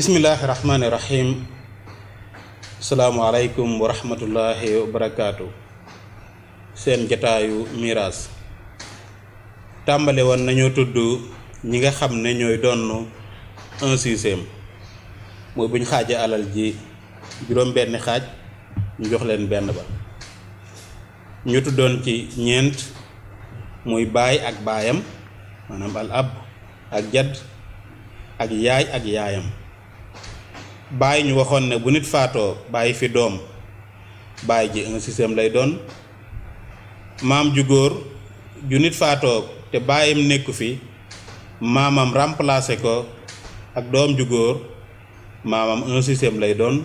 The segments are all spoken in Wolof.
bismillahi rahmaani rahim asalaamualeykum wa rahmatullahi wa barakaatu seen jataayu miraas tàmbale woon nañoo tudd ñi nga xam ne ñooy donn un sixième mooy bu ñu xaajee alal ji juróom benn xaaj ñu jox leen benn ba ñu tuddoon ci ñeent muy baay ak baayam maanaam al ab ak jadd ak yaay ak yaayam baay ñu waxoon ne bu nit faatoo bàyyi fi doom baay ji un sixième lay doon maam ju góor ju nit faatoo te baayam nekku fi maamam remplacé ko ak doom ju góor maamam un sixième lay doon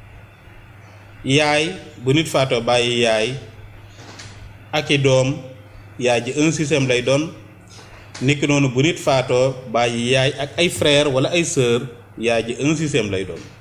yaay bu nit faatoo bàyyi yaay ak i doom yaay ji un sixième lay doon niki noonu bu nit faatoo bàyyi yaay ak ay frère wala ay sœur yaay ji un sixième lay doon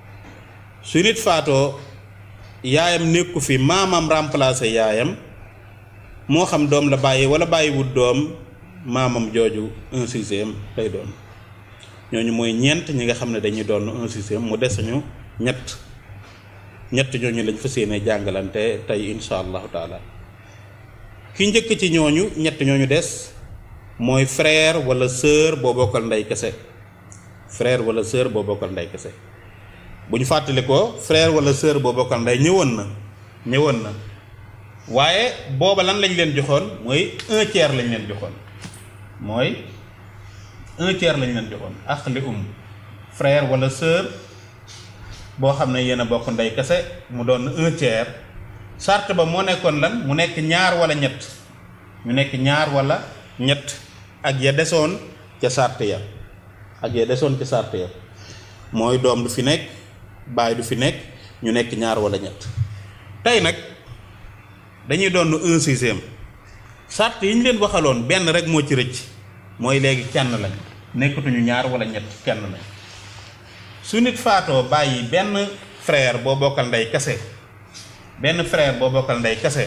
su nit faatoo yaayam nekku fi maamam remplacé yaayam moo xam doom la bàyyi wala bàyyiwut doom maamam jooju un sixième lay doon ñooñu mooy ñeent ñi nga xam ne dañuy doon un sixième mu des ñu ñett ñett ñooñu lañ fas yéene jàngalante tey insha allahu taala ki njëkk ci ñooñu ñett ñooñu des mooy frère wala sœur boo bokkal ndey kese frère wala sœur boo bokkal ndey kese bu ñu fàttali ko frère wala sœur boo bokkal ndey ñëwoon na ñëwoon na waaye booba lan lañ leen joxoon mooy un tiers lañ leen joxoon mooy un tiers lañ leen joxoon ak li um frère wala sœur boo xam ne yéen a bokk ndey kese mu doon un tiers sart ba moo nekkoon lan mu nekk ñaar wala ñett ñu nekk ñaar wala ñett ak ya desoon ca sart ya ak ya desoon ca sart ya mooy doom du fi nekk baay du fi nekk ñu nekk ñaar wala ñett tey nag dañuy doon un sixième sart yi ñu leen waxaloon benn rek moo ci rëcc mooy léegi kenn lañ nekkatuñu ñaar wala ñett kenn lañ su nit faatoo bàyyi benn frère boo bokkal ndey kese benn frère boo bokkal ndey kese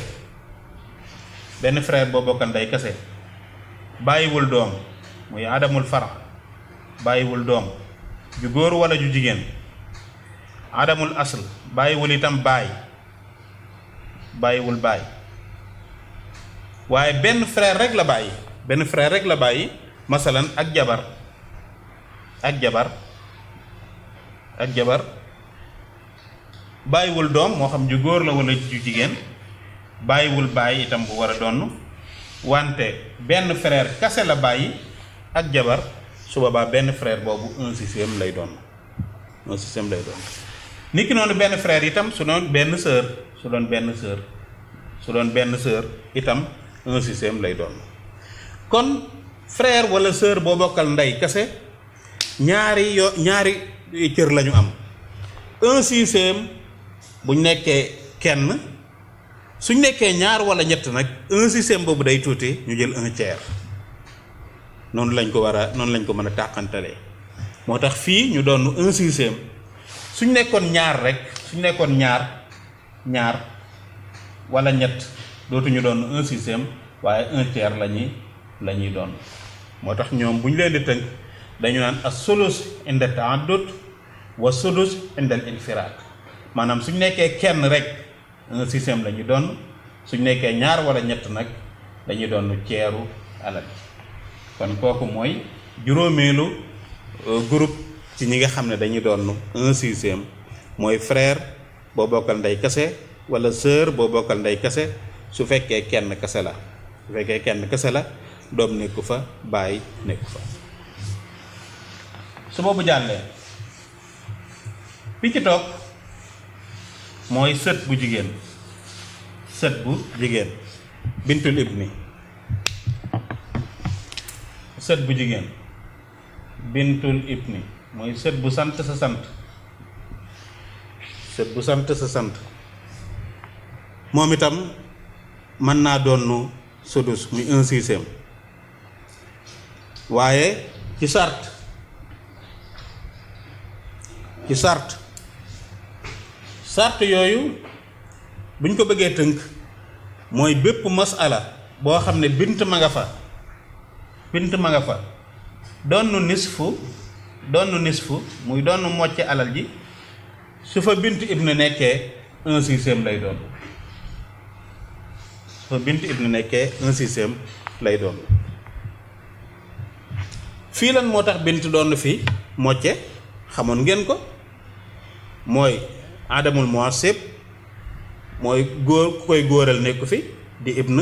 benn frère boo bokkal ndey kese bàyyiwul doom muy adamul fara bàyyiwul doom ju góor wala ju jigéen adamul asl bàyyiwul itam baay bàyyiwul baay waaye benn frère rek la bàyyi benn frère rek la bàyyi masalan ak jabar ak jabar ak jabar bàyyiwul doom moo xam ju góor la wala ju jigéen bàyyiwul bàyyi itam bu war a donn wante benn frère kase la bàyyi ak jabar su boobaa benn frère boobu un sixième lay doon un sixième lay doon nit ki noonu benn frère itam su doon benn sœur su doon benn sœur su doon benn sœur itam un sixième lay doon kon frère wala sœur boo bokkal ndey kase ñaari yo ñaari cër lañu am un sixième buñ nekkee kenn suñ nekkee ñaar wala ñett nag un sixième boobu day tuuti ñu jël un tiers noonu lañ ko war a noonu lañ ko mën a tàqantalee moo tax fii ñu doon un sixième suñ nekkoon ñaar rek suñ nekkoon ñaar ñaar wala ñett dootuñu doon un sixième waaye un tiers la ñuy la ñuy doon moo tax ñoom bu ñu leen di tënk dañu naan as sulus inda ta'addud wa sudus inda al infiraad maanaam suñ nekkee kenn rek un sixième la ñu doon suñ nekkee ñaar wala ñett nag dañuy doon ceeru alal kon kooku mooy juróomeelu groupe ci ñi nga xam ne dañuy doon un sixième mooy frère boo bokkal ndey kese wala sœur boo bokkal ndey kese su fekkee kenn kese la su fekkee kenn kese la doom nekku fa baay nekku fa su boobu jàllee bi ci toog mooy sët bu jigéen sët bu jigéen bintul ibni sët bu jigéen bintul ibni mooy sët bu sant sa sant sët bu sant sa sant moom itam mën naa doon sudus muy un sixième waaye ci sart ci sart sart yooyu buñ ko bëggee tënk mooy bépp masala boo xam ne bint ma nga fa bint ma nga fa doon nisfu donn nisfu muy donn mocce alal ji su fa bint ibn nekkee un sixième lay doon su fa bint ibn nekkee un sixième lay doon fii lan moo tax bint doon fi mocce xamoon ngeen ko mooy adamul muasib mooy góor ku koy góoral nekku fi di ibn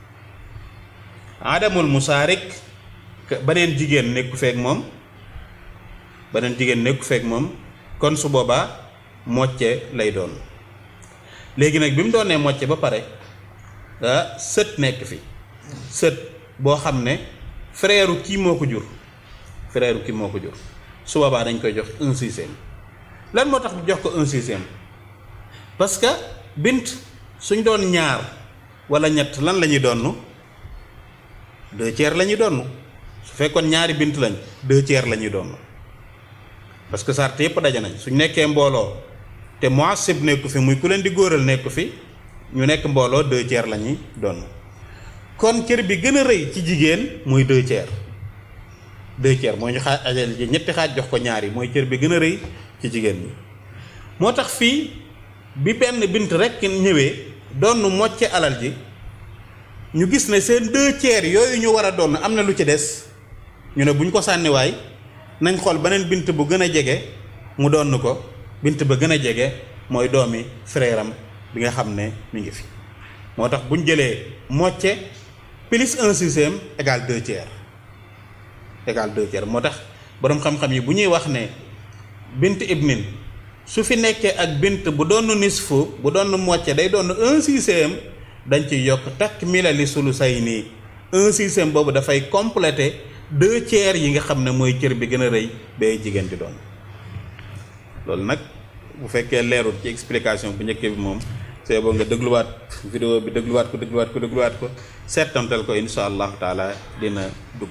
adamul musaarik beneen jigéen nekku feek moom beneen jigéen nekku feek moom kon su boobaa mocce lay doon léegi nag bi mu doonee mocce ba pare ah sët nekk fi sët boo xam ne frère kii moo ko jur frère kii moo ko jur su boobaa dañ koy jox un sixième lan moo tax jox ko un sixième parce que bint suñ doon ñaar wala ñett lan la ñuy donn deux tiers la ñuy donn su fekkoon ñaari bint lañ deux tiers la ñuy donn parce que sart yëpp daje nañ suñ nekkee mbooloo te muasib nekku fi muy ku leen di góoral nekku fi ñu nekk mbooloo deux tiers la ñuy donn kon cër bi gën a rëy ci jigéen muy deux tiers deux tiers mooy ñu xaaj ajal ji ñetti xaaj jox ko ñaar yi mooy cër bi gën a rëy ci jigéen ñi moo tax fii bi benn bint rekk ñëwee doon mocce alal ji ñu gis ne seen deux tiers yooyu ñu war a doon am na lu ci des ñu ne bu ñu ko sànniwaay nañ xool beneen bint bu gën a jege mu doon ko bint ba gën a jege mooy doomi frère am bi nga xam ne mi ngi fi moo tax bu ñu jëlee mocce plus un sixième égal deux tiers égal deux tiers moo tax boroom xam-xam yi bu ñuy wax ne bint ibnin su fi nekkee ak bint bu doon nisfu bu doon mocce day doon un sixième dañ ci yokk takk milali sulu say nii un sixième boobu dafay compléter deux tiers yi nga xam ne mooy cër bi gën a rëy bay jigéen di doon loolu nag bu fekkee leerul ci explication bu njëkk bi moom c'est boo nga dégluwaat vidéo bi dégluwaat ko dégluwaat ko dégluwaat ko seetantal ko insha allahu taala dina dugg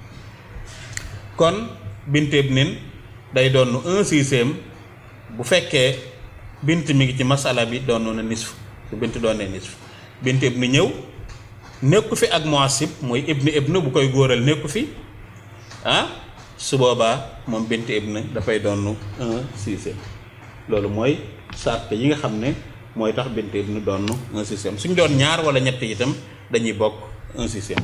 kon bint ibnin day doon un sixième bu fekkee bint mi ngi ci masala bi doon na nisf su bint doonee nisf bint ibni ñëw nekku fi ak muasib mooy ibni ibnu bu koy góoral nekku fi ah su boobaa moom bint ibn dafay doon un sixième loolu mooy sart yi nga xam ne mooy tax bint ibn doon un sixième suñ doon ñaar wala ñett itam dañuy bokk un sixième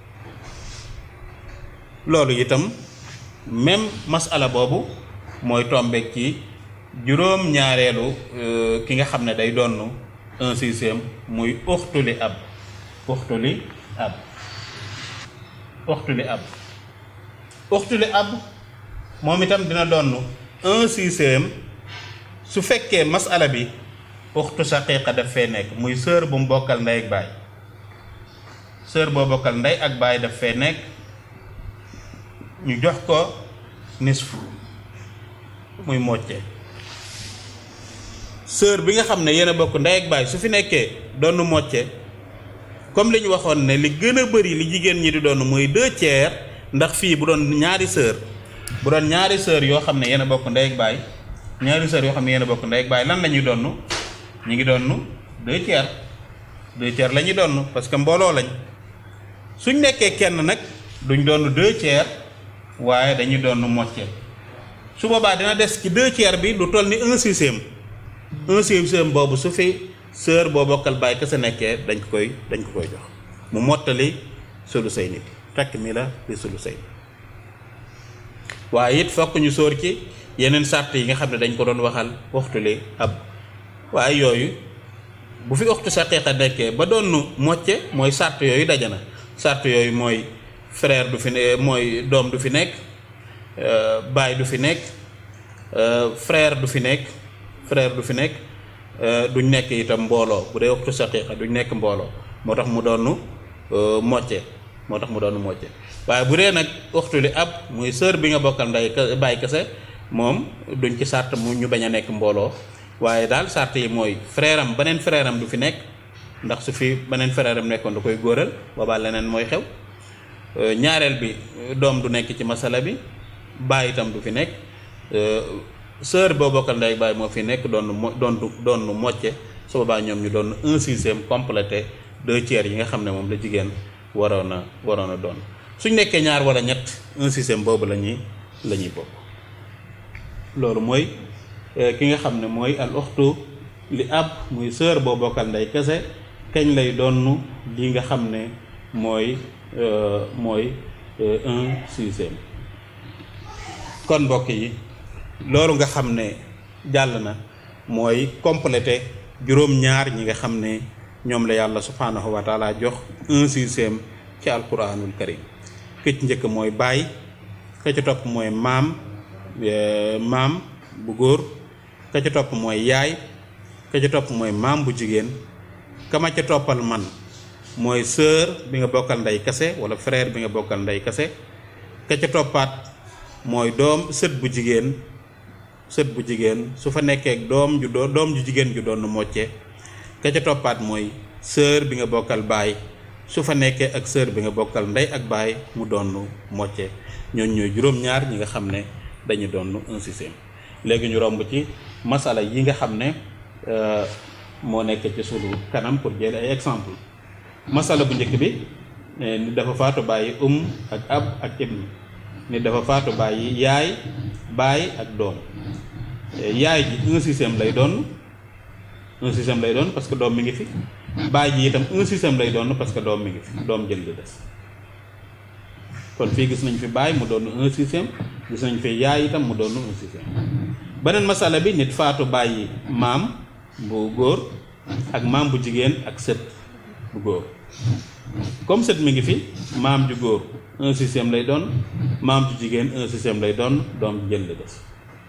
loolu itam même masala boobu mooy tombeek ci juróom ñaareelu ki nga xam ne day doon un sixième muy uxtuli ab uxtuli ab uxtuli ab uxtuli ab moom itam dina doon un sixième su fekkee masala bi uxtu saqiiqa daf fee nekk muy sœur bu mu bokkal ndey ak baay sœur boo bokkal ndey ak baay daf fee nekk ñu jox ko nisfu muy mocce sœur bi nga xam ne yéen a bokk ndey ak baay su fi nekkee doon mocce comme li ñu waxoon ne li gën a bëri li jigéen ñi di doon muy deux tiers ndax fii bu doon ñaari sœur bu doon ñaari sœur yoo xam ne yéen a bokk ndey ak baay ñaari sœur yoo xam ne yéen a bokk ndey ak baay lan la ñuy doon ñu ngi doon deux tiers deux tiers la ñuy doon parce que mbooloo lañ suñ nekkee kenn nag duñ doon deux tiers waaye dañuy doon mocce su boobaa dina des ci deux tiers bi lu toll ni un sixième un sixième boobu su fi sœur boo bokkal baay kese nekkee dañ ko koy dañ ko koy jox mu mottali sulu say nit takk mi la di sulu say waaye it fokk ñu sóor ci yeneen sàrt yi nga xam ne dañ ko doon waxal waxtuli ab waaye yooyu bu fi waxtu saqiiqa nekkee ba doon mocce mooy sàrt yooyu daje na sàrt yooyu mooy frère du fi ne mooy doom du fi nekk baay du fi nekk frère du fi nekk frère du fi nekk duñ nekk itam mbooloo bu dee waxtu saqiiqa duñ nekk mbooloo moo tax mu doon mocce moo tax mu doon mocce waaye bu dee nag waxtu li ab muy sœur bi nga bokkal nday baay kese moom duñ ci sàrt mu ñu bañ a nekk mbooloo waaye daal sàrt yi mooy frère am beneen frère am du fi nekk ndax su fi beneen frère am nekkoon da koy góoral boobaa leneen mooy xew ñaareel bi doom du nekk ci masala bi baay itam du fi nekk sœur boo bokkal ndey baay moo fi nekk doon mo doon doon mocce su boobaa ñoom ñu doon un sixième complété deux tiers yi nga xam ne moom la jigéen waroon a waroon a doon suñ nekkee ñaar wala ñett un sixième boobu la ñuy la ñuy bokk loolu mooy ki nga xam ne mooy al uxtu li ab muy sœur boo bokkal ndey kese kañ lay donn li nga xam ne mooy mooy un sixième kon mbokk yi loolu nga xam ne jàll na mooy complété juróom-ñaar ñi nga xam ne ñoom la yàlla subhanahu wa taala jox un sixième ci alquranul karim këcc njëkk mooy baay ka ca topp mooy maam maam bu góor ka ca topp mooy yaay ka ca topp mooy maam bu jigéen kama ca toppal man mooy sœur bi nga bokkal ndey kase wala frère bi nga bokkal ndey kase ka ca toppaat mooy doom sët bu jigéen sët bu jigéen su fa nekkee doom ju doo doom ju jigéen ju doon mocce ka ca toppaat mooy sœur bi nga bokkal baay su fa nekkee ak sœur bi nga bokkal ndey ak baay mu doon mocce ñooñ ñooy juróom-ñaar ñi nga xam ne dañu doon un sixième léegi ñu romb ci masala yi nga xam ne moo nekk ci sunu kanam pour jël ay exemple masala bu njëkk bi nit dafa faatu bàyyi um ak ab ak ibn nit dafa faatu bàyyi yaay baay ak doom yaay ji un sixième lay doon un sixième lay doon parce que doom mi ngi fi baay ji itam un sixième lay doon parce que doom mi ngi fi doom jël di des kon fii gis nañ fi baay mu doon un sixième gis nañ fi yaay itam mu doon un sixième beneen masala bi nit faatu bàyyi maam bu góor ak maam bu jigéen ak sët bu góor comme sët mi ngi fi maam ju góor un sixième lay doon maam ju jigéen un sixième lay doon doom jël la des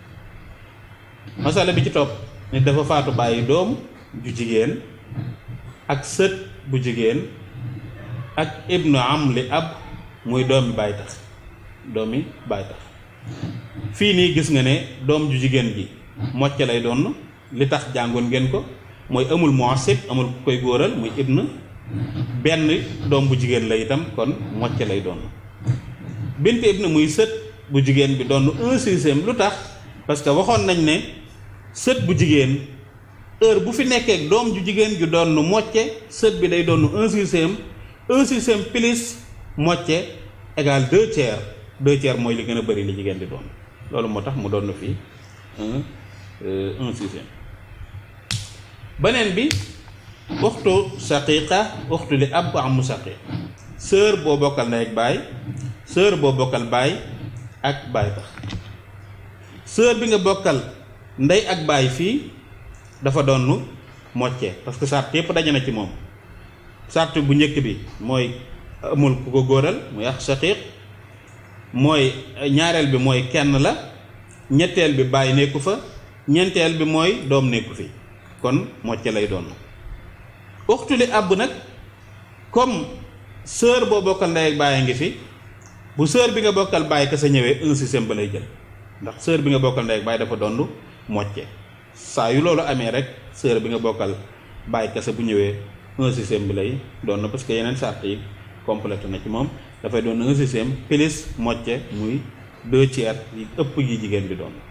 masala bi ci topp nit dafa faatu bàyyi doom ju jigéen ak sët bu jigéen ak ibnu am li ab muy doomi baay tax doomi baay tax fii nii gis nga ne doom ju jigéen ji mocc lay doon li tax jàngoon ngeen ko mooy amul muasib amul ku koy góoral muy ibn benn doom bu jigéen la itam kon mocc lay doon bint ibn muy sët bu jigéen bi doon un sixième lu tax parce que waxoon nañ ne sët bu jigéen heure bu fi nekkee doom ju jigéen ju doon mocce sët bi day doon un sixième un sixième plus mocce égal deux tiers deux tiers mooy li gën a bëri li jigéen di doon loolu moo tax mu doon fii un un sixième beneen bi uxtu shaqiqa uxtu li ab amu shaqiq sœur boo bokkal ndey ak baay sœur boo bokkal baay ak baay tax sœur bi nga bokkal ndey ak baay fii dafa doon mocce parce que sart yépp daje na ci moom sart bu njëkk bi mooy amul ku ko góoral muy ax shaqiq mooy ñaareel bi mooy kenn la ñetteel bi baay nekku fa ñeenteel bi mooy doom nekku fi kon mocce lay doon uxtu li àbb nag comme sœur boo bokkal ndey ak baay a ngi fi bu sœur bi nga bokkal baay ka sa ñëwee un sixième ba lay jël ndax sœur bi nga bokkal ndey ak baay dafa doon mocce saa yu loolu amee rek sœur bi nga bokkal baay kese bu ñëwee un sixième bi lay doon parce que yeneen sart yi complété na ci moom dafay doon un sixième plus mocce muy deux tiers yi ëpp yi jigéen bi doon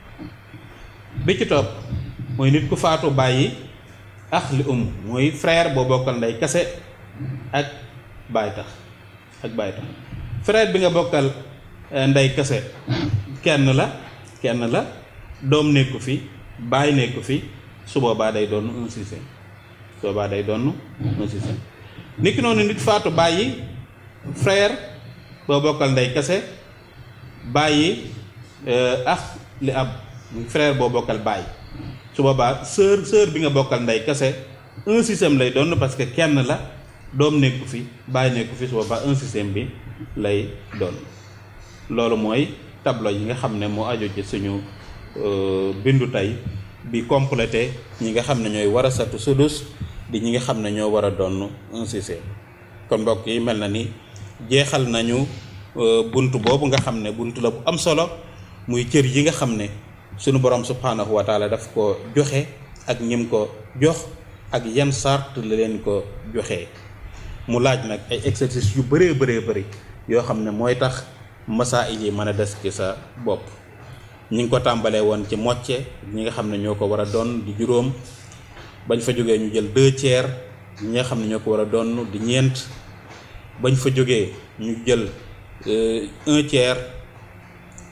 bi ci topp mooy nit ku faatu bàyyi ax li um mooy frère boo bokkal ndey kese ak baay tax ak baay tax frère bi nga bokkal ndey kese kenn la kenn la doom nekku fi baay nekku fi su boobaa day doon un sixième su boobaa day doon un sixième nit ki noonu nit faatu bàyyi frère boo bokkal ndey kese bàyyi ax li ab muy frère boo bokkal baay su boobaa sœur sœur bi nga bokkal ndey kese un sixième lay doon parce que kenn la doom nekku fi baay nekku fi su boobaa un sixième bi lay doon loolu mooy tableau yi nga xam ne moo aju ci suñu bindu tey bi complété ñi nga xam ne ñooy war a satu sudus di ñi nga xam ne ñoo war a doon un sixième kon mbokk yi mel na ni jeexal nañu bunt boobu nga xam ne bunt la bu am solo muy cër yi nga xam ne sunu borom subhanahu wa taala daf ko joxe ak ñim ko jox ak yan sart la leen ko joxe mu laaj nag ay exercice yu bëree bëree bëri yoo xam ne mooy tax masaa'il yi mën a des ci sa bopp ñi ngi ko tàmbalee woon ci mocce ñi nga xam ne ñoo ko war a doon di juróom bañ fa jógee ñu jël deux tiers ñi nga xam ne ñoo ko war a doon di ñeent bañ fa jógee ñu jël un tiers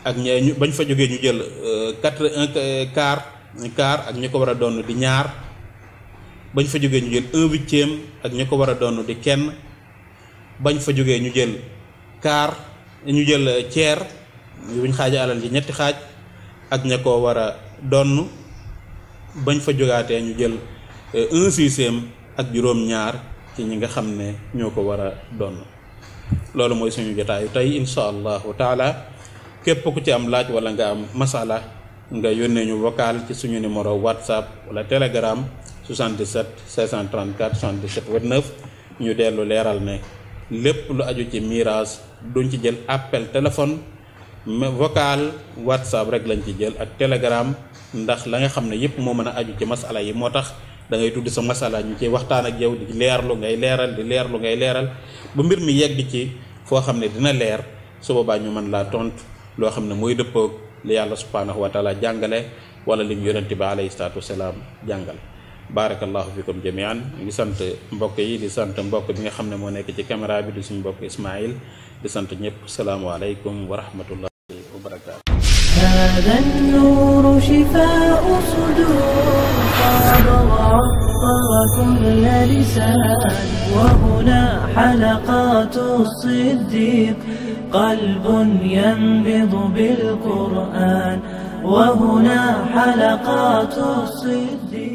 ak ña ñu bañ fa jógee ñu jël quatre un quart quart ak ñi ko war a doon di ñaar bañ fa jógee ñu jël un huitième ak ñi ko war a doon di kenn bañ fa jógee ñu jël quart ñu jël tiers buñ xaaja alal ji ñetti xaaj ak ña ko war a donn bañ fa jógaatee ñu jël un sixième ak juróom-ñaar ci ñi nga xam ne ñoo ko war a donn loolu mooy suñu jotaayu tey insha allahu taala képp ku ci am laaj wala nga am masala nga yónnee ñu vocal ci suñu numéro whatsapp wala telegram 77 634 77 29 ñu dellu leeral ne lépp lu aju ci miraas duñ ci jël appel téléphone mais vocal whatsapp rek lañ ci jël ak telegram ndax la nga xam ne yépp moo mën a aju ci masala yi moo tax da ngay tudd sa masala ñu ci waxtaan ak yow di leerlu ngay leeral di leerlu ngay leeral ba mbir mi yegg ci foo xam ne dina leer su boobaa ñu mën laa tontu loo xam ne mooy dëppoog li yàlla subhanahu wa taala jàngale wala lim yonente bi alayhi salaatu wasalaam jàngale barakallahu fikum jamian ngi sant mbokk yi di sant mbokk bi nga xam ne moo nekk ci caméra bi di suñu mbokk Ismaïl di sant ñëpp salaamualeykum wa rahmatullahi wa barakatu هذا النور شفاء صدور قد عطر كل لسان وهنا حلقات الصديق قلب ينبض بالقرآن وهنا حلقات الصديق